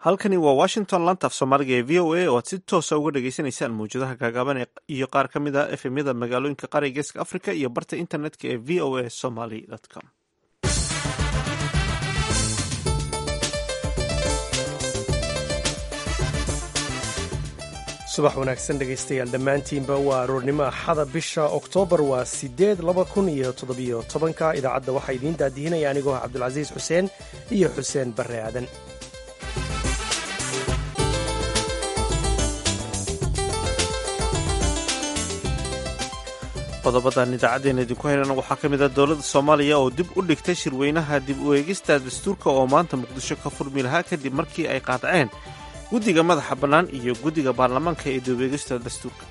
halkani waa washington lantaaf soomaaliga ee v o a oo aad si toosa uga dhagaysanaysaan mawjadaha gaagaaban iyo qaar ka mid a efemyada magaalooyinka qaariga geeska africa iyo barta internetka ee v o a somaly com subax wanaagsan dhegaystayaal dhammaantiinba waa aroornimo axada bisha oktoobar waa sideed laba kun iyo toddobiyo tobanka idaacadda waxaa idiin daadihinaya anigoo cabdulcasiis xuseen iyo xuseen barre aadan qodobadan idaacaddeenna idinku haynana waxaa ka mid ah dowladda soomaaliya oo dib u dhigtay shirweynaha dib u eegista dastuurka oo maanta muqdisho ka furmi lahaa kadib markii ay qaadaceen guddiga madaxa bannaan iyo guddiga baarlamaanka ee dib u eegista dastuurka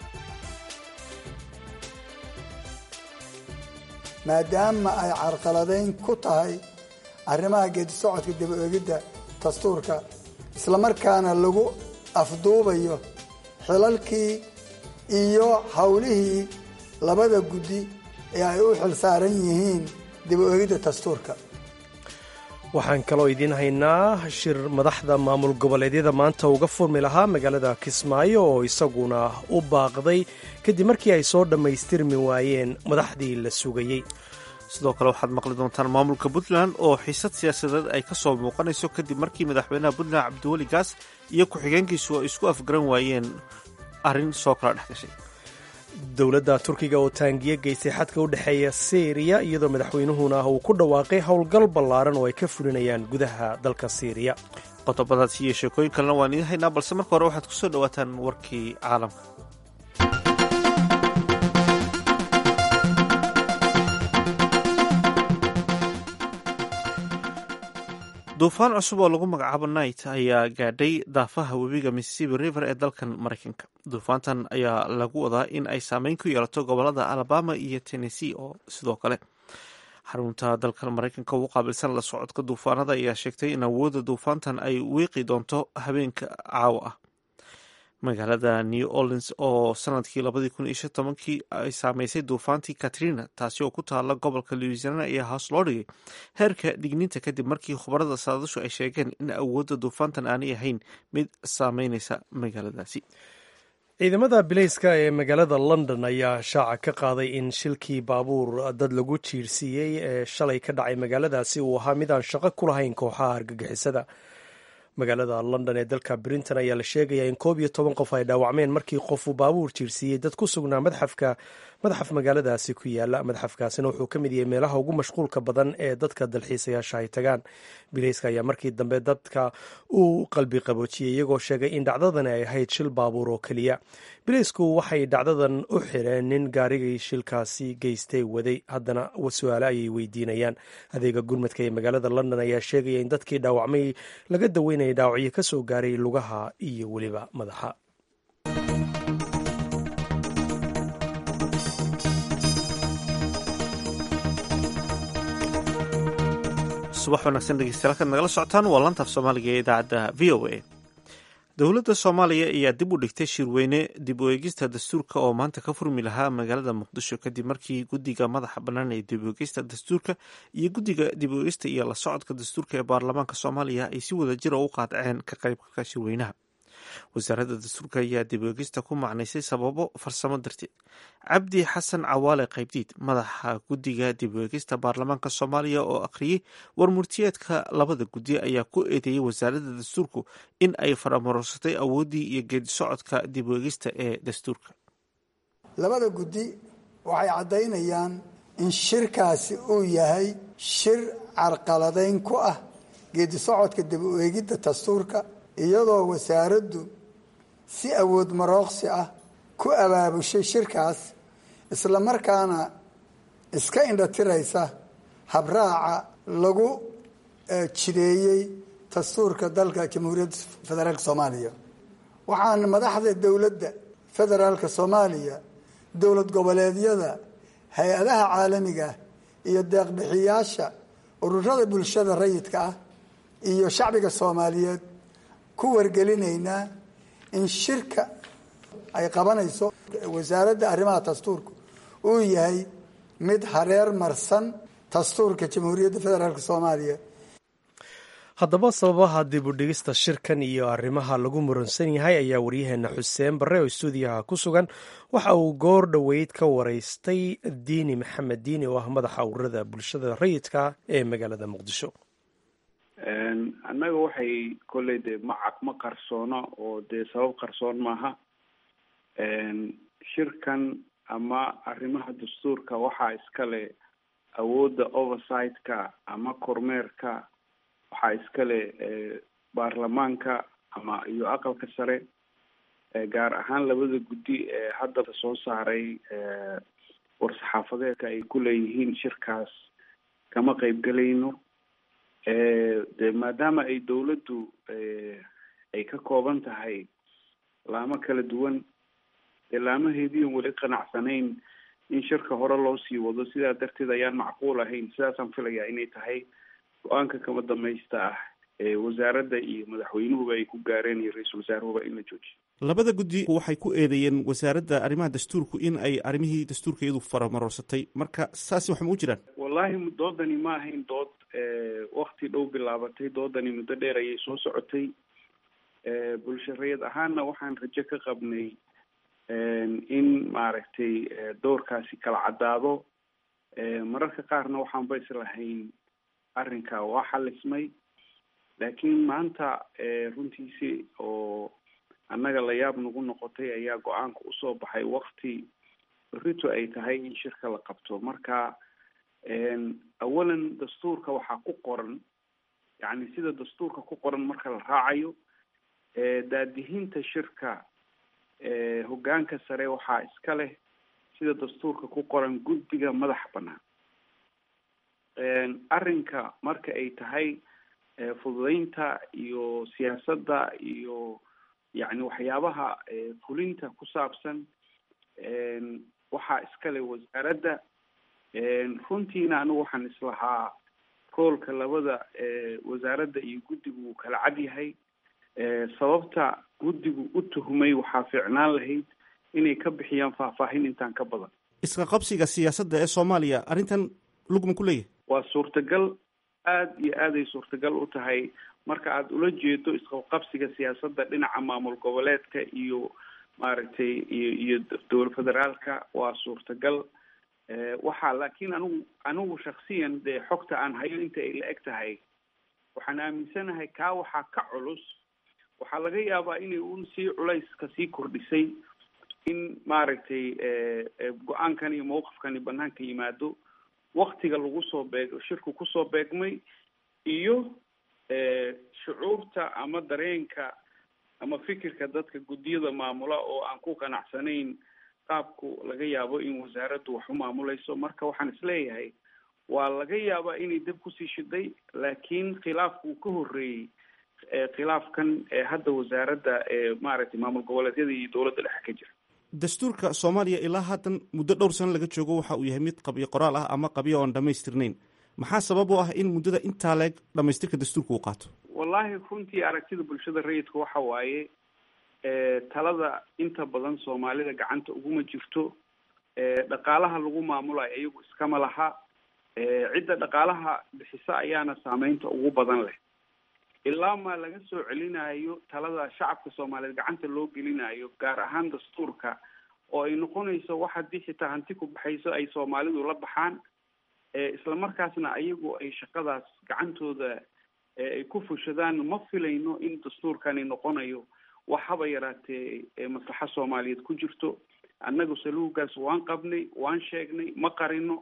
maadaama ay carqaladayn ku tahay arrimaha geedi socodka dib u eegidda dastuurka islamarkaana lagu afduubayo xilalkii iyo howlihii labada guddi ee ay u xil saaran yihiin dib u eegidda dastuurka waxaan kaloo idiin haynaa shir madaxda maamul goboleedyada maanta uga furmi lahaa magaalada kismaayo oo isaguna u baaqday kadib markii ay soo dhammaystirmi waayeen madaxdii la sugayey sidoo kale waxaad maqli doontaan maamulka puntland oo xiisad siyaasadeed ay ka soo muuqanayso kadib markii madaxweynaha puntland cabdiweli gaas iyo ku-xigeenkiisu ay isku afgaran waayeen arrin soo kala dhex gashay dowladda turkiga oo taangiye geystay xadka u dhexeeya siiriya iyadoo madaxweynuhuna uu ku dhawaaqay howlgal ballaaran oo ay ka fulinayaan gudaha dalka siiriya qodobadaas iyo sheekooyin kalena waan idiin haynaa balse marka hore waxaad ku soo dhowaataan warkii caalamka duufaan cusub oo lagu magacaabo night ayaa gaadhay daafaha webiga mississippi river ee dalkan maraykanka duufaantan ayaa lagu wadaa in ay saameyn ku yeelato gobolada alabama iyo tennessee oo sidoo kale xarunta dalkan maraykanka ugu qaabilsan la socodka duufaanada ayaa sheegtay in awoodda duufaantan ay wiiqi doonto habeenka caawa ah magaalada new orleans oo sanadkii labadii kun iyo shan tobankii ay saameysay duufaantii katrina taasi oo ku taala gobolka louisiana ayaa hoos loo dhigay heerka digniinta kadib markii khubarada saadashu ay sheegeen in awoodda duufaantan aanay ahayn mid saameyneysa magaaladaasi ciidamada bilayska ee magaalada london ayaa shaaca ka qaaday in shilkii baabuur dad lagu jiirsiiyey ee shalay ka dhacay magaaladaasi uu ahaa mid aan shaqo ku lahayn kooxaha argagixisada magaalada london ee dalka brinton ayaa la sheegaya in koob iyo toban qof ay dhaawacmeen markii qofuu baabuur jiirsiiyey dad ku sugnaa madxafka madaxaf magaaladaasi ku yaala madxafkaasina wuxuu ka mid yahay meelaha ugu mashquulka badan ee dadka dalxiisayaasha ay tagaan bilayska ayaa markii dambe dadka uu qalbi qaboojiyey iyagoo sheegay in dhacdadani ay ahayd shil baabuur oo keliya bilaysku waxay dhacdadan u xireen nin gaarigii shilkaasi geystay waday haddana su-aale ayay weydiinayaan adeega gurmadka ee magaalada london ayaa sheegaya in dadkii dhaawacmay laga daweynayay dhaawacyo ka soo gaaray lugaha iyo weliba madaxa subax wanaagsan dhegeystayaal kaad nagala socotaan waa lantaaf soomaaliga ee idaacadda v o a dowladda soomaaliya ayaa dib u dhigtay shirweyne dib u eegista dastuurka oo maanta ka furmi lahaa magaalada muqdisho kadib markii guddiga madaxa bannaan ee dib u eegista dastuurka iyo guddiga dib u eegista iyo la socodka dastuurka ee baarlamaanka soomaaliya ay si wada jira u qaadaceen ka qaybgalka shirweynaha wasaaradda dastuurka ayaa dib u eegista ku macnaysay sababo farsamo darteed cabdi xasan cawaale qaybdiid madaxa guddiga dib u eegista baarlamaanka soomaaliya oo akhriyey warmurtiyeedka labada guddi ayaa ku eedeeyey wasaaradda dastuurku in ay faramarosatay awooddii iyo geedi socodka dib u eegista ee dastuurka labada guddi waxay caddaynayaan in shirkaasi uu yahay shir carqaladayn ku ah geedi socodka dib u eegidda dastuurka iyadoo wasaaraddu si awood marooqsi ah ku abaabushay shirkaas isla markaana iska indhatiraysa habraaca lagu jideeyey dastuurka dalka jamhuuriyadda federaalka soomaaliya waxaan madaxda dowladda federaalka soomaaliya dowlad goboleedyada hay-adaha caalamiga iyo deeqbixiyaasha ururada bulshada rayidka ah iyo shacbiga soomaaliyeed ku wargelinaynaa in shirka ay qabanayso wasaaradda arrimaha dastuurka uu yahay mid hareer marsan dastuurka jamhuuriyadda federaalk soomaaliya haddaba sababaha dib u dhigista shirkan iyo arrimaha lagu muransan yahay ayaa waryaheena xuseen barre oo stuudiyaha ku sugan waxa uu goor dhoweyd ka waraystay diini maxamed diini oo ah madaxa ururada bulshada rayidka ee magaalada muqdisho annaga waxay kolley dee macaq ma qarsoono oo dee sabab qarsoon maaha shirkan ama arrimaha dastuurka waxaa iskale awoodda oversight-ka ama kormeerka waxaa iskale baarlamaanka ama iyo aqalka sare gaar ahaan labada guddi ee haddaba soo saaray war-saxaafadeedka ay ku leeyihiin shirkaas kama qeybgelayno de maadaama ay dawladdu ay ka kooban tahay laamo kala duwan dee laamaheediian weli qanacsanayn in shirka hore loo sii wado sidaa darteed ayaan macquul ahayn sidaasaan filayaa inay tahay go-aanka kama damaysta ah ee wasaaradda iyo madaxweynuhuba ay ku gaareen iyo ra-iisul wasaaruhuba in la joojiyo labada guddi waxay ku eedeeyeen wasaaradda arrimaha dastuurku in ay arrimihii dastuurka iyadu faramarorsatay marka saasi wax ma u jiraan wallahi doodani ma ahayn dood wakti dhow bilaabatay doodani muddo dheer ayay soo socotay bulshareed ahaanna waxaan rajo ka qabnay in maaragtay doorkaasi kala caddaado mararka qaarna waxaanba islahayn arrinka waa xalismay laakiin maanta runtiisi oo annaga la yaab nagu noqotay ayaa go-aanka usoo baxay wakti berito ay tahay in shirka la qabto marka awalan dastuurka waxaa ku qoran yacni sida dastuurka ku qoran marka la raacayo daadihinta shirka hoggaanka sare waxaa iska leh sida dastuurka ku qoran guddiga madaxa bannaan arrinka marka ay tahay fududeynta iyo siyaasadda iyo yacni waxyaabaha fulinta ku saabsan waxaa iskale wasaaradda runtiina anigu waxaan islahaa roolka labada wasaaradda iyo guddigu wuu kala cad yahay sababta guddigu u tuhmay waxaa fiicnaan lahayd inay ka bixiyaan faahfaahin intaan ka badan iska qabsiga siyaasadda ee soomaaliya arrintan lugma ku leeyahay waa suurtagal aada iyo aaday suurtagal u tahay marka aada ula jeedo isqabqabsiga siyaasadda dhinaca maamul goboleedka iyo maaragtay iyo iyo dowla federaalka waa suurtagal waxaa laakiin anigu anigu shaksiyan dee xogta aan hayo inta ay la eg tahay waxaan aaminsanahay kaa waxaa ka culus waxaa laga yaabaa inay un sii culayska sii kordhisay in maaragtay go-aankan iyo mawqifkani banaanka yimaado waktiga lagu soo beeg shirku kusoo beegmay iyo shucuurta ama dareenka ama fikirka dadka guddiyada maamula oo aan ku qanacsanayn qaabku laga yaabo in wasaaraddu wax u maamulayso marka waxaan isleeyahay waa laga yaabaa inay dab kusii shiday laakiin khilaafku uu ka horreeyey khilaafkan hadda wasaaradda maaragtay maamul goboleedyada iyo dowladda dhexe ka jira dastuurka soomaaliya ilaa haatan muddo dhowr sano laga joogo waxa uu yahay mid qabyo qoraal ah ama qabyo oon dhamaystirnayn maxaa sabab u ah in muddada intaa leeg dhamaystirka dastuurka uu qaato wallahi runtii aragtida bulshada rayidka waxa waaye talada inta badan soomaalida gacanta uguma jirto dhaqaalaha lagu maamulayo iyagu iskama laha cidda dhaqaalaha bixisa ayaana saameynta ugu badan leh ilaa maa laga soo celinayo talada shacabka soomaaliyeed gacanta loo gelinayo gaar ahaan dastuurka oo ay noqonayso wax haddii xitaa hanti ku baxayso ay soomaalidu la baxaan isla markaasna ayagu ay shaqadaas gacantooda ay ku fushadaan ma filayno in dastuurkani noqonayo wax haba yaraatee maslaxa soomaaliyeed ku jirto annagu saluugaas waan qabnay waan sheegnay ma qarino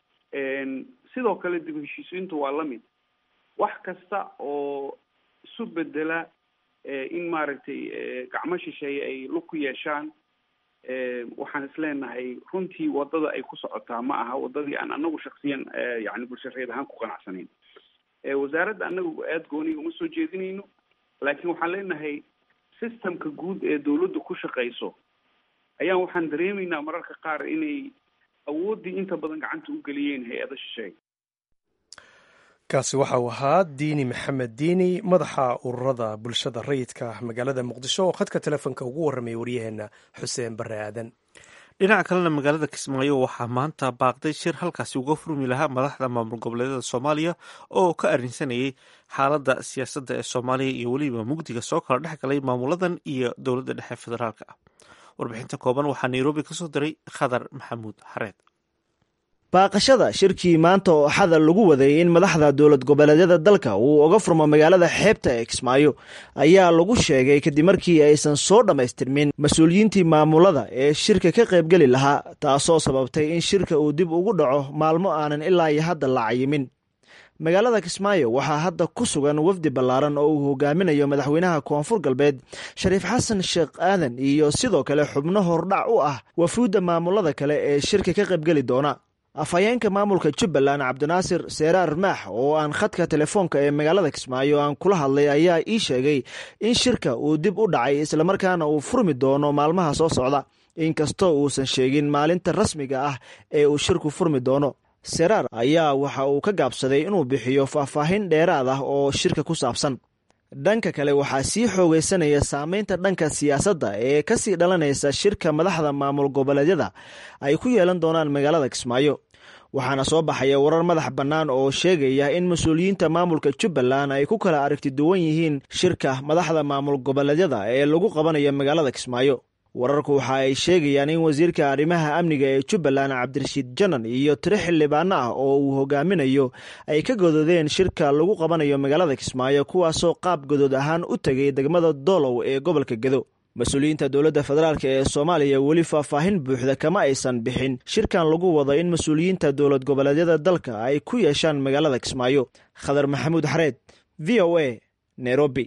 sidoo kale dib heshiisiintu waa lamid wax kasta oo isu bedela in maaragtay gacmo shisheeye ay lug ku yeeshaan waxaan isleenahay runtii wadada ay ku socotaa ma aha wadadii aan anagu shaksiyan yani bulshareed ahaan ku qanacsanayn wasaaradda anagu aada gooniga uma soo jeedinayno laakiin waxaan leenahay systemka guud ee dawladdu ku shaqayso ayaan waxaan dareemaynaa mararka qaar inay awooddii inta badan gacanta u geliyeen hay-ada shisheeye kaasi waxa uu ahaa diini maxamed diini madaxa ururada bulshada rayidka magaalada muqdisho oo khadka telefoonka ugu warramaya waryaheena xuseen bare aadan dhinaca kalena magaalada kismaayo waxaa maanta baaqday shir halkaasi uga furmi lahaa madaxda maamul goboleedyada soomaaliya oo ka arrinsanayay xaaladda siyaasadda ee soomaaliya iyo weliba mugdiga soo kala dhex galay maamuladan iyo dowladda dhexe federaalka ah warbixinta kooban waxaa nairobi kasoo diray khadar maxamuud xareed baaqashada shirkii maanta oo axada lagu waday in madaxda dowlad goboleedyada dalka uu uga furmo magaalada xeebta ee kismaayo ayaa lagu sheegay kadib markii aysan soo dhammaystirmin mas-uuliyiintii maamulada ee shirka ka qaybgeli lahaa taasoo sababtay in shirka uu dib ugu dhaco maalmo aanan ilaa iyo hadda la cayimin magaalada kismaayo waxaa hadda ku sugan wafdi ballaaran oo uu hogaaminayo madaxweynaha koonfur galbeed shariif xasan sheekh aadan iyo sidoo kale xubno hordhac u ah wafuudda maamulada kale ee shirka ka qaybgeli doona afhayeenka maamulka jubbaland cabdinaasir seeraar maax oo aan khadka telefoonka ee magaalada kismaayo aan kula hadlay ayaa ii sheegay in shirka uu dib u dhacay islamarkaana uu furmi doono maalmaha soo socda inkastoo uusan sheegin maalinta rasmiga ah ee uu shirku furmi doono seraar ayaa waxa uu ka gaabsaday inuu bixiyo faahfaahin dheeraad ah oo shirka ku saabsan dhanka kale waxaa sii xoogaysanaya saameynta dhanka siyaasadda ee kasii dhalanaysa shirka madaxda maamul goboleedyada ay ku yeelan doonaan magaalada kismaayo waxaana soo baxaya warar madax bannaan oo sheegaya in mas-uuliyiinta maamulka jubbaland ay ku kala aragti duwan yihiin shirka madaxda maamul goboleedyada ee lagu qabanayo magaalada kismaayo wararku waxa ay sheegayaan in wasiirka arrimaha amniga ee jubbaland cabdirashiid janan iyo tiro xildhibaano ah oo uu hogaaminayo ay ka godoodeen shirka lagu qabanayo magaalada kismaayo kuwaasoo qaab godood ahaan u tegay degmada doolow ee gobolka gedo mas-uuliyiinta dowladda federaalk ee soomaaliya weli faahfaahin buuxda kama aysan bixin shirkan lagu wado in mas-uuliyiinta dowlad goboleedyada dalka ay ku yeeshaan magaalada kismaayo khadar maxamuud xareed v o a nairobi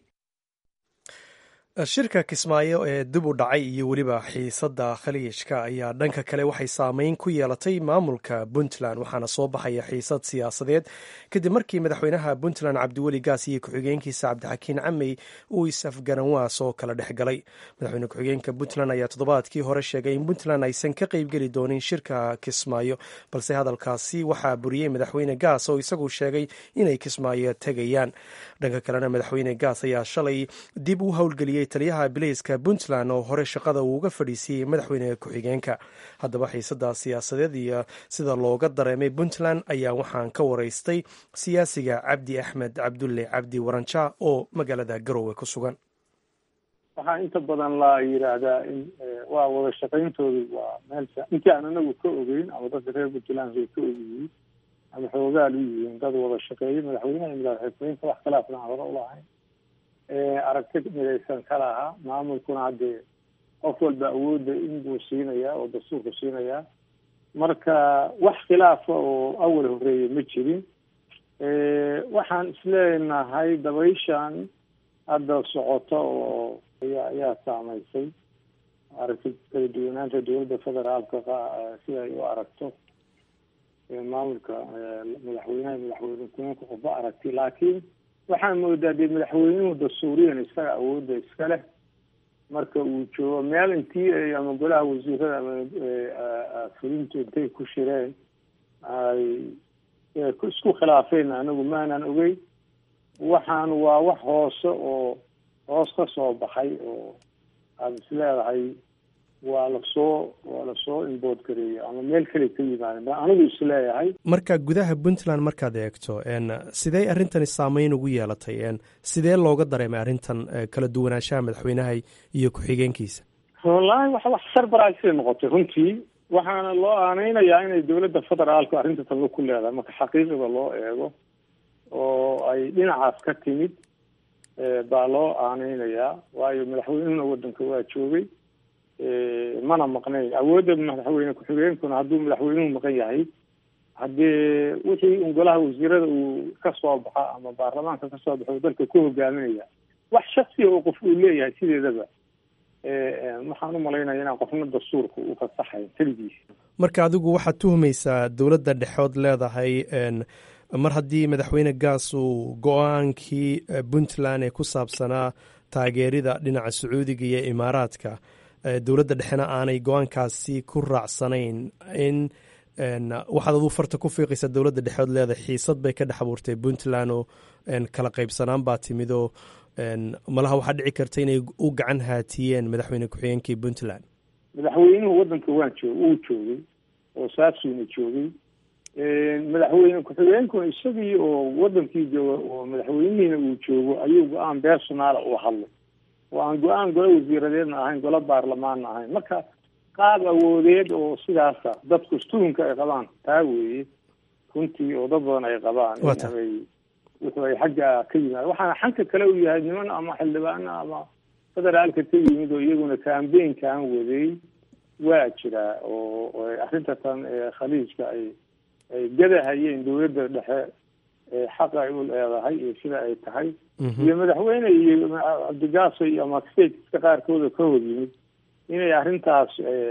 shirka kismaayo ee dib u dhacay iyo weliba xiisadda khaliijka ayaa dhanka kale waxay saameyn ku yeelatay maamulka puntland waxaana soo baxaya xiisad siyaasadeed kadib markii madaxweynaha puntland cabdiweli gaas iyo ku-xigeenkiisa cabdixakiin camey uu is-afgaranwaas oo kala dhex galay madaxweyne ku-xigeenka puntland ayaa toddobaadkii hore sheegay in puntland aysan ka qeybgeli doonin shirka kismaayo balse hadalkaasi waxaa buriyey madaxweyne gaas oo isagu sheegay inay kismaayo tegayaan dhanka kalena madaxweyne gaas ayaa shalay dib u howlgeliyey taliyaha bilayska puntland oo hore shaqada uuga fadhiisiiyey madaxweyne ku-xigeenka haddaba xiisada siyaasadeed iyo sida looga dareemay puntland ayaa waxaan ka waraystay siyaasiga cabdi axmed cabdulle cabdi waranja oo magaalada garowe ku sugan waxaa inta badan la yidhaahdaa in waa wada shaqayntoodu waa meel intii aan anagu ka ogeyn ama dadka reer puntland ay ka ogyihiin ama xoogaal u yihiin dad wada shaqeeya madaxweynaha iyo madaxxigeenka wax khilaafna aan hore ulahayn aragti midaysan ka lahaa maamulkuna haddee qof walba awoodda inbuu siinayaa oo dastuurku siinayaa marka wax khilaafa oo awal horeeya ma jirin waxaan isleenahay dabayshan hadda socota oo ayaa ayaa saameysay aragti kala duwanaanta dowladda federaalka sida ay u aragto maamulka madaxweynaha madaxweyne ku-eenka qofba aragti laakiin waxaan moodaa dee madaxweynuhu dastuuriyan isaga awoodda iska leh marka uu joogo meel intii ay ama golaha wasiirada ama fulintu intay ku shireen ay isku khilaafeen anagu maanan ogeyn waxaan waa wax hoose oo hoos ka soo baxay oo aada is leedahay waa lasoo waa lasoo imbood gareeyay ama meel kale ka yimaadeen ba anigu isleeyahay marka gudaha puntland markaad eegto sidee arrintani saameyn ugu yeelatay sidee looga dareemay arrintan kala duwanaanshaha madaxweynaha iyo ku-xigeenkiisa wallaahi wax wax sarbaraagsay noqotay runtii waxaana loo aaneynayaa inay dowladda federaalku arrinta taba ku leedahay marka xaqiiqada loo eego oo ay dhinacaas ka timid baa loo aaneynayaa waayo madaxweynuhuna waddanka waa joogay mana maqnayn awoodda madaxweyne ku-xigeenkuna hadduu madaxweynuhu maqan yahay haddii wixii un golaha wasiirada uu ka soo baxa ama baarlamaanka ka soo baxo dalka ku hogaaminaya wax shaksiya oo qof uu leeyahay sideedaba waxaan u malaynaya inaan qofna dastuurka u fasaxayn keligiisa marka adigu waxaad tuhmaysaa dowladda dhexood leedahay mar haddii madaxweyne gaas uu go-aankii puntland ee ku saabsanaa taageerida dhinaca sacuudiga iyo imaaraadka dowladda dhexena aanay go-aankaasi ku raacsanayn in waxaad aduu farta ku fiiqaysa dowladda dhexood leedahay xiisad bay ka dhex abuurtay puntland oo kala qaybsanaan baa timid oo malaha waxaa dhici karta inay u gacan haatiyeen madaxweyne ku-xigeenkii puntland madaxweynuhu waddanka waan joog uu joogay oo saasuuna joogay madaxweyne ku-xigeenkuna isagii oo wadankii jooga oo madaxweynihiina uu joogo ayuu go-aan beersonaala uu hadlay oo aan go-aan golo wasiiradeedna ahayn golo baarlamaanna ahayn marka qaab awoodeed oo sidaasa dadku stuunka ay qabaan taa weeye runtii oo dad badan ay qabaan inay wuxuu ay xagga ka yimaad waxaana xanka kale u yahay niman ama xildhibaano ama federaalka ka yimid oo iyaguna cambaynkan waday waa jiraa oo arrinta tan khaliijka ay ay gadahayeen dawladda dhexe xaqa ay u leedahay iyo sida ay tahay iyo madaxweyne iyo cabdigaaso iyo ama stateska qaarkooda ka hor yimid inay arrintaas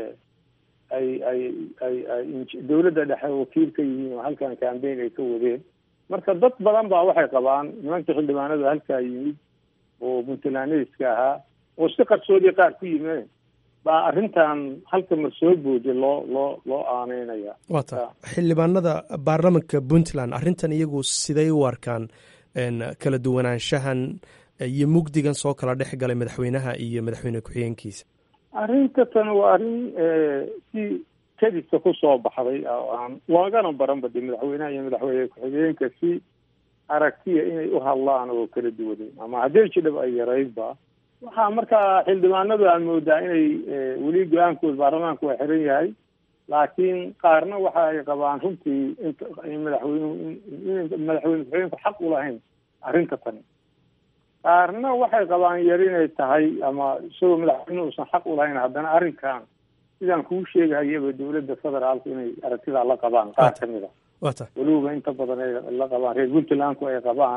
ay ay ay ay dawladda dhexe wakiil ka yihiin oo halkan cambayn ay ka wadeen marka dad badan baa waxay qabaan nimanka xildhibaanada halkaa yimid oo puntlandska ahaa oo si qarsoodiya qaar ku yimeen baa arrintan halka mar soo booday loo loo loo aaneynaya wata xildhibaanada baarlamanka puntland arrintan iyagu siday u arkaan kala duwanaanshahan iyo mugdigan soo kala dhex galay madaxweynaha iyo madaxweyne ku-xigeenkiisa arrinta tan waa arrin si kadisa kusoo baxday aan waagana baranba de madaxweynaha iyo madaxweyne ku-xigeenka si aragtiya inay u hadlaan oo kala duwanay ama haddii jidhab ay yaraydba waxaa markaa xildhibaanadu aan moodaa inay weli go-aankooda baarlamaanku waa xiran yahay laakiin qaarna waxa ay qabaan runtii inta madaxweynuhu in madaxweyne ku-xigeenku xaq u lahayn arrinta tani qaarna waxay qabaan yar inay tahay ama isagoo madaxweynuhu usan xaq u lahayn haddana arrinkan sidaan kuu sheegahayaba dawladda federaalku inay aragtidaa la qabaan qaar ka mid a weliba inta badan ay la qabaan reer puntlandku ay qabaan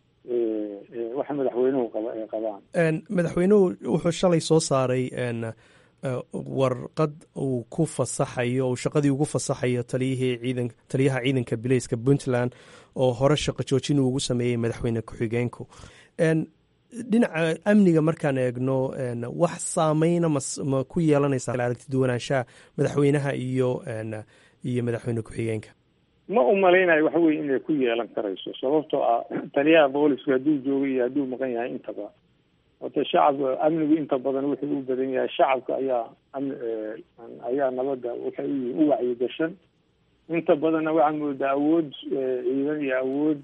waxa madaxweynuhu qaba ay qabaan madaxweynuhu wuxuu shalay soo saaray warqad uu ku fasaxayo uu shaqadii ugu fasaxayo taliyihii ciidan taliyaha ciidanka bileyska puntland oo hore shaqo joojin uu ugu sameeyey madaxweyne ku-xigeenku dhinaca amniga markaan eegno wax saameyna ma ku yeelanaysa aragti duwanaanshaha madaxweynaha iyo iyo madaxweyne ku-xigeenka ma umalaynayo waxa weye inay ku yeelan karayso sababtoo ah taliyaha booliska hadduu joogay iyo hadduu maqan yahay intaba wata shacabka amnigu inta badan wuxuu u badan yahay shacabka ayaa ayaa nabadda waxay u u wacyigashan inta badanna waxaa moodaa awood ciidan iyo awood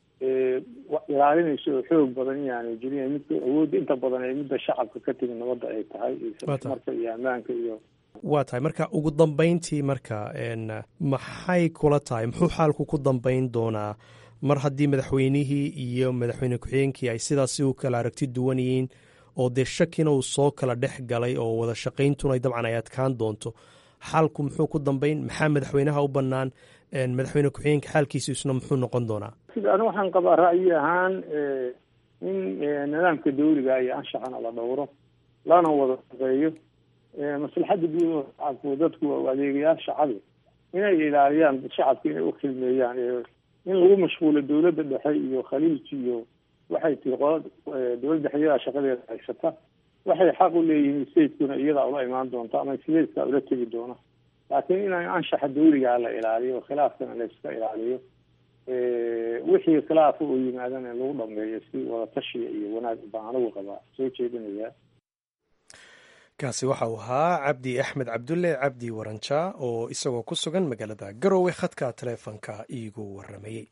ilaalinaysa oo xoog badan inaanay jirin midka awoodda inta badan ee midda shacabka ka timi nabadda ay tahay marka iyo ammaanka iyo waa tahay marka ugu dambeyntii marka maxay kula tahay muxuu xaalku ku dambeyn doonaa mar haddii madaxweynihii iyo madaxweyne ku-xigeenkii ay sidaasi u kala aragti duwan yihiin oo dee shakina uu soo kala dhex galay oo wada shaqayntuna dabcan ay adkaan doonto xaalku muxuu ku dambeyn maxaa madaxweynaha u bannaan madaxweyne ku-xigeenka xaalkiisa isna muxuu noqon doonaa ani waxaan qabaa ra'yi ahaan in nidaamka dawliga iyo anshaxana la dhowro lana wada shaqeeyo maslaxadda guud oo shacabku dadku adeegayaal shacabi inay ilaaliyaan shacabka inay u khilmeeyaan in lagu mashquulo dawladda dhexe iyo khaliij iyo waxay tiri qolad dawladda dhexe iyadaa shaqadeeda haysata waxay xaq u leeyihiin statekuna iyadaa ula imaan doonta ama stateka ula tegi doona laakiin in anshaxa dawligaa la ilaaliyo khilaafkana la iska ilaaliyo wixii khilaafa oo yimaadana lagu dhameeyo si wadatashiya iyo wanaag baan anigu qabaa soo jeedinayaa kaasi waxa uu ahaa cabdi axmed cabdulle cabdi waranja oo isagoo ku sugan magaalada garowe khadka taleefonka iigu waramayey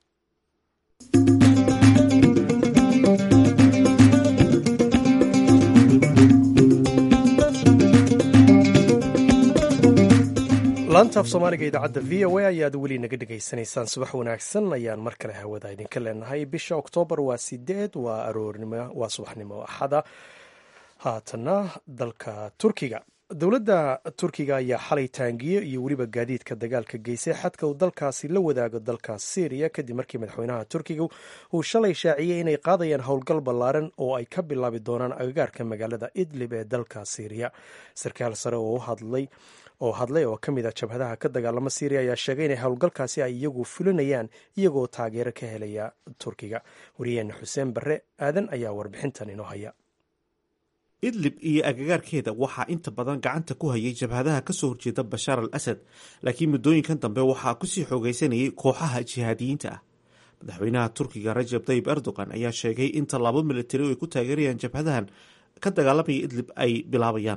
laanta af soomaaliga idaacadda v o a ayaad weli naga dhegaysanaysaan subax wanaagsan ayaan mar kale hawada idinka leenahay bisha oktoobar waa sideed waa aroornimo waa subaxnimo axada haatana dalka turkiga dowladda turkiga ayaa xalay taangiyo iyo weliba gaadiidka dagaalka geysay xadka uu dalkaasi la wadaago dalka syriya kadib markii madaxweynaha turkiga uu shalay shaaciyey inay qaadayaan howlgal ballaaran oo ay ka bilaabi doonaan agagaarka magaalada idlib ee dalka syriya sarkaal sare oo hadlay oo hadlay oo ka mid a jabhadaha ka dagaalama syriya ayaa sheegay inay howlgalkaasi ay iyagu fulinayaan iyagoo taageero ka helaya turkiga wariyeena xuseen barre aadan ayaa warbixintan inoo haya idlib iyo agagaarkeeda waxaa inta badan gacanta ku hayay jabhadaha kasoo horjeeda bashaar al asad laakiin muddooyinkan dambe waxaa kusii xoogaysanayay kooxaha jihaadiyiinta ah madaxweynaha turkiga rajab tayib erdogan ayaa sheegay in tallaabo militari oo ay ku taageerayaan jabhadahan ka dagaalamaya idlib ay bilaabayaan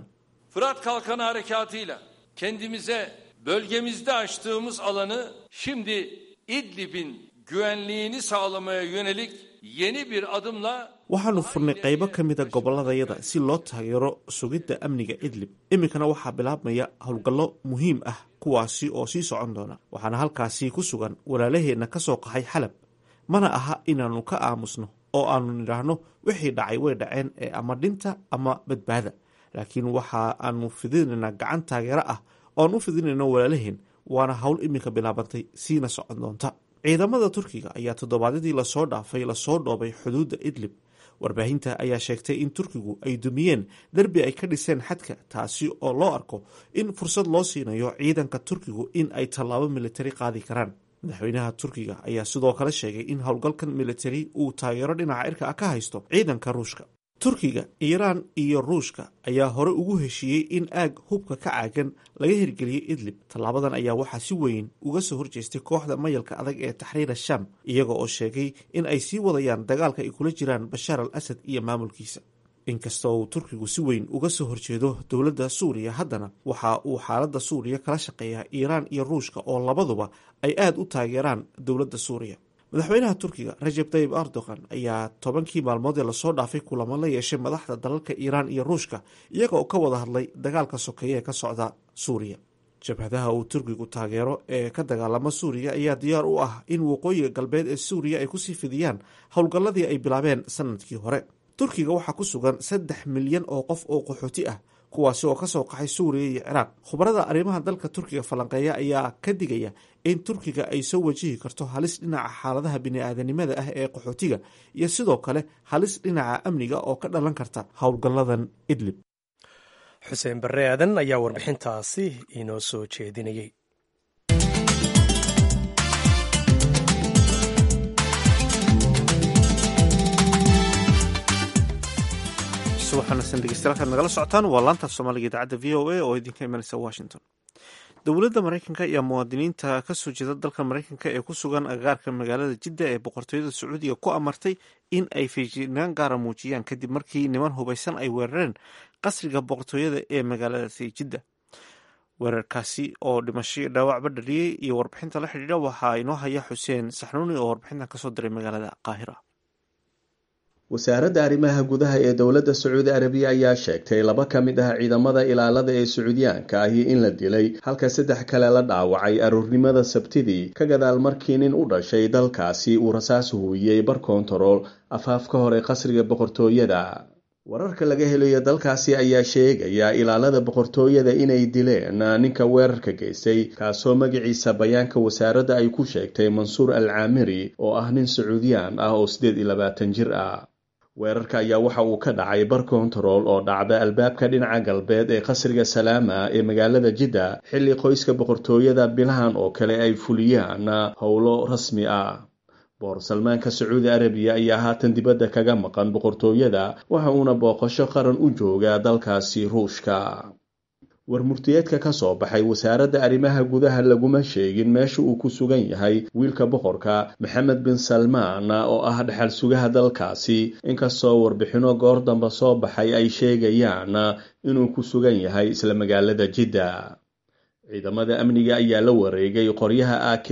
Fırat Kalkanı Harekatı'yla kendimize bölgemizde açtığımız alanı şimdi İdlib'in güvenliğini sağlamaya yönelik yeni bir adımla waxaanu furnay qaybo ka mida gobolladayada si loo taageero sugidda amniga idlib iminkana waxaa bilaabmaya howlgallo muhiim ah kuwaasi oo sii socon doona waxaana halkaasi ku sugan walaalaheenna ka soo qaxay xalab mana aha inaannu ka aamusno oo aanu nidhaahno wixii dhacay way dhaceen ee ama dhinta ama badbaada laakiin waxa aanu fidinaynaa gacan taageero ah oo aan u fidinayno walaalaheen waana howl iminka bilaabantay siina socon doonta ciidamada turkiga ayaa toddobaadyadii lasoo dhaafay lasoo dhoobay xuduudda idlib warbaahinta ayaa sheegtay in turkigu ay dumiyeen derbi ay ka dhiseen xadka taasi oo loo arko in fursad loo siinayo ciidanka turkigu in ay tallaabo militari qaadi karaan madaxweynaha turkiga ayaa sidoo kale sheegay in howlgalkan militari uu taageero dhinaca cirka ah ka haysto ciidanka ruushka turkiga iiraan iyo ruushka ayaa hore ugu heshiiyey in aag hubka ka caagan laga hirgeliyey idlib tallaabadan ayaa waxaa si weyn uga soo horjeestay kooxda mayalka adag ee taxriir asham iyaga oo sheegay in ay sii wadayaan dagaalka ay kula jiraan bashaar al asad iyo maamulkiisa inkastoo uu turkigu si weyn uga soo horjeedo dowladda suuriya haddana waxa uu xaaladda suuriya kala shaqeeyaa iiraan iyo ruushka oo labaduba ay aad u taageeraan dowladda suuriya madaxweynaha turkiga rajeb tayib erdogan ayaa tobankii maalmood ee lasoo dhaafay kulamo la yeeshay madaxda dalalka iiraan iyo ruushka iyaga oo ka wada hadlay dagaalka sokeeye ee ka socda suuriya jabhadaha uu turkigu taageero ee ka dagaalama suuriya ayaa diyaar u ah in waqooyiga galbeed ee suuriya ay kusii fidiyaan howlgalladii ay bilaabeen sanadkii hore turkiga waxaa ku sugan saddex milyan oo qof oo qaxooti ah kuwaasi oo kasoo qaxay suuriya iyo ciraaq khubarada arrimaha dalka turkiga falanqeeya ayaa ka digaya in turkiga ay soo wajihi karto halis dhinaca xaaladaha bini-aadanimada ah ee qaxootiga iyo sidoo kale halis dhinaca amniga oo ka dhalan karta howlgalladan idlib xuseen barre aadan ayaa warbixintaasi inoo soo jeedinayay subaxanasan dhegeystayaal nagala socotaan waa laantaaf soomaaliga idaacadda v o a oo idinka imanaysa washington dowladda maraykanka iyo muwaadiniinta kasoo jeeda dalka maraykanka ee ku sugan agagaarka magaalada jidda ee boqortooyada sacuudiga ku amartay in ay feejignaan gaara muujiyaan kadib markii niman hubaysan ay weerareen qasriga boqortooyada ee magaaladaasi jidda weerarkaasi oo dhimasho dhaawacba dhaliyey iyo warbixinta la xidhiidha waxaa inoo haya xuseen saxnuuni oo warbixintan kasoo diray magaalada qaahira wasaaradda arrimaha gudaha ee dowladda sacuudi arabiya ayaa sheegtay laba ka mid ah ciidamada ilaalada ee sacuudiyaanka ahi in la dilay halka saddex kale la dhaawacay aroornimada sabtidii ka gadaal markii nin u dhashay dalkaasi uu rasaas huuyey bar kontarool afaaf ka hor ee qasriga boqortooyada wararka laga helayo dalkaasi ayaa sheegaya ilaalada boqortooyada inay dileen ninka weerarka geystay kaasoo magaciisa bayaanka wasaaradda ay ku sheegtay mansuur al caamiri oo ah nin sacuudiyaan ah oo siddeed iyo labaatan jir ah weerarka ayaa waxa uu ka dhacay bar kontarool oo dhacda albaabka dhinaca galbeed ee qasriga salaama ee magaalada jidda xilli qoyska boqortooyada bilahan oo kale ay fuliyaan howlo rasmi ah boor salmaanka sacuudi arabiya ayaa haatan dibadda kaga maqan boqortooyada waxa uuna booqasho qaran u joogaa dalkaasi ruushka warmurtiyeedka ka soo baxay wasaaradda arrimaha gudaha laguma sheegin meesha uu ku sugan yahay wiilka boqorka maxamed bin salmaan oo ah dhexal sugaha dalkaasi inkastoo warbixino goor damba soo baxay ay sheegayaan inuu ku sugan yahay isla magaalada jidda ciidamada amniga ayaa la wareegay qoryaha a k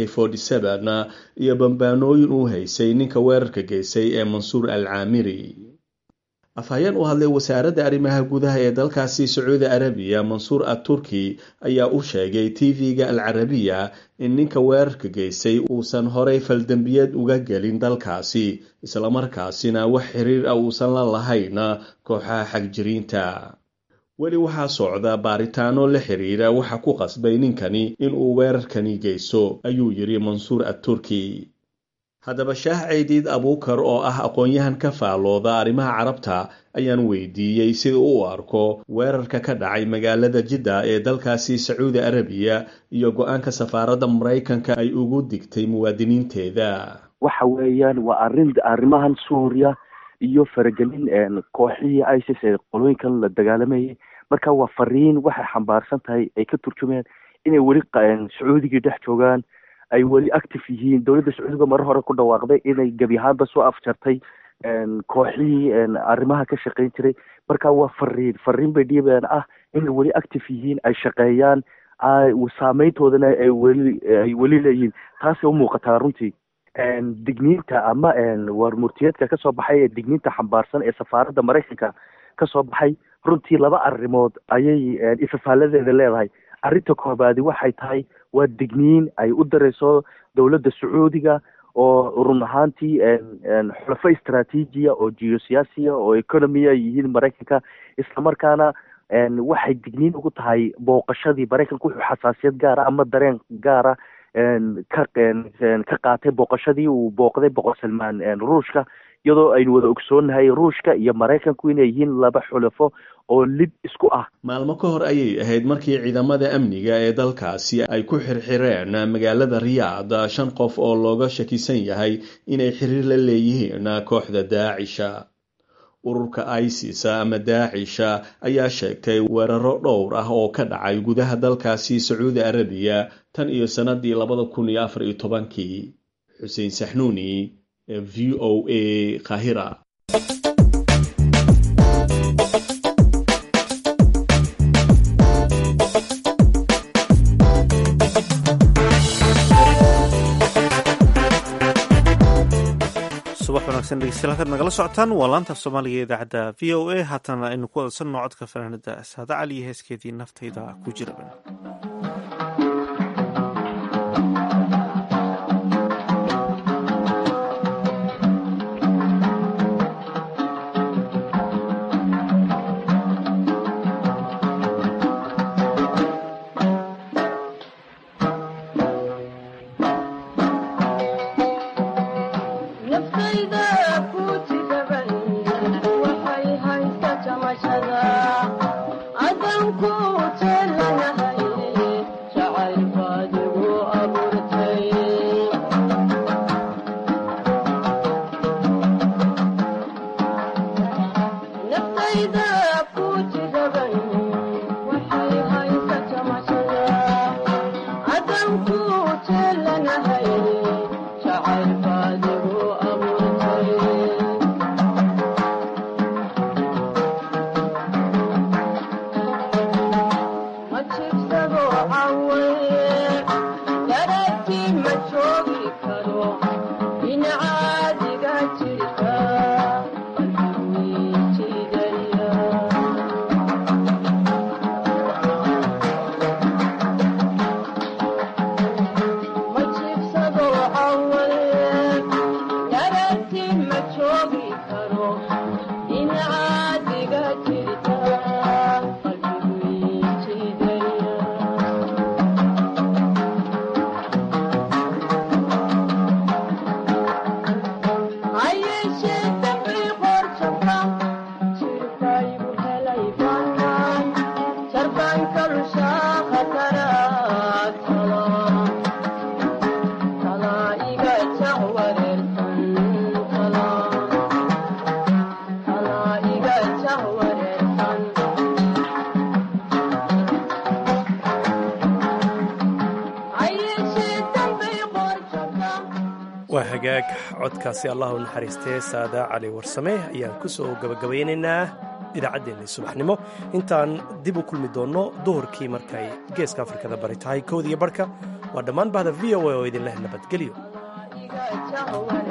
iyo bambaanooyin uu haysay ninka weerarka geystay ee mansuur al caamiri afhayeen u hadlay wasaaradda arrimaha gudaha ee dalkaasi sacuudi arabiya mansuur aturki ayaa u sheegay tv-ga al carabiya in ninka weerarka geystay uusan horay faldembiyeed uga gelin dalkaasi islamarkaasina wax xiriir ah uusan la lahayn kooxaha xagjiriinta weli waxaa socda baaritaano la xiriira waxa ku qasbay ninkani inuu weerarkani geysto ayuu yidhi mansuur aturki haddaba shaah ceydiid abuukar oo ah aqoon-yahan ka faalooda arrimaha carabta ayaan weydiiyey sida u arko weerarka ka dhacay magaalada jidda ee dalkaasi sacuudi arabiya iyo go-aanka safaaradda maraykanka ay ugu digtay muwaadiniinteeda waxa weeyaan waa arrin arrimahan suuriya iyo faragelin kooxihii isis ee qolooyinkan la dagaalamayay marka waa fariin waxay xambaarsan tahay ay ka turjumayaan inay weli sacuudigii dhex joogaan ay weli active yihiin dowladda sacuudiga marar hore ku dhawaaqday inay gebi ahaanba soo afjartay kooxihii arrimaha ka shaqayn jiray marka waa fariin fariin bay dhiibayaan ah inay weli active yihiin ay shaqeeyaan saameyntoodana ay weli ay weli leeyihiin taasay umuuqataa runtii digniinta ama warmurtiyeedka kasoo baxay ee digniinta xambaarsan ee safaaradda maraykanka kasoo baxay runtii laba arrimood ayay ifafaaladeeda leedahay arrinta koobaadi waxay tahay waa digniin ay u dareyso dowladda sacuudiga oo run ahaantii xulafo istraatiijiya oo geosiyaasiya oo economia yihiin maraykanka islamarkaana waxay digniin ugu tahay booqashadii maraykanka wuxuu xasaasiyad gaara ama dareen gaara ka ka qaatay booqashadii uu booqday boqor salmaan ruushka iyadoo aynu wada ogsoonahay ruushka iyo maraykanku inay yihiin laba xulafo oo lid isku ah maalmo ka hor ayay ahayd markii ciidamada amniga ee dalkaasi ay ku xirxireen magaalada riyaad shan qof oo looga shakisan yahay inay xiriir la leeyihiin kooxda daacisha ururka isis ama daacisha ayaa sheegtay weeraro dhowr ah oo ka dhacay gudaha dalkaasi sacuudi arabiya tan iyo sannadii labada kun iyo afar iyo tobankii xuseen saxnuuni v o a kahira subax wanaagsan dhegeystayaal halkaad nagala socotaan waa laanta af soomaaliga ee idaacadda v o a haatana aynu ku wadsanno codka fanaanada saada cali iyo heeskeedii naftayda ku jiraban waa hagaag codkaasi allah u naxariistee saada cali warsame ayaan ku soo gabagabaynaynaa idaacaddeenni subaxnimo intaan dib u kulmi doonno duhurkii markay geeska afrikada bari tahay kowdiyo barhka waa dhammaan bahda v o a oo idinleh nabadgelyo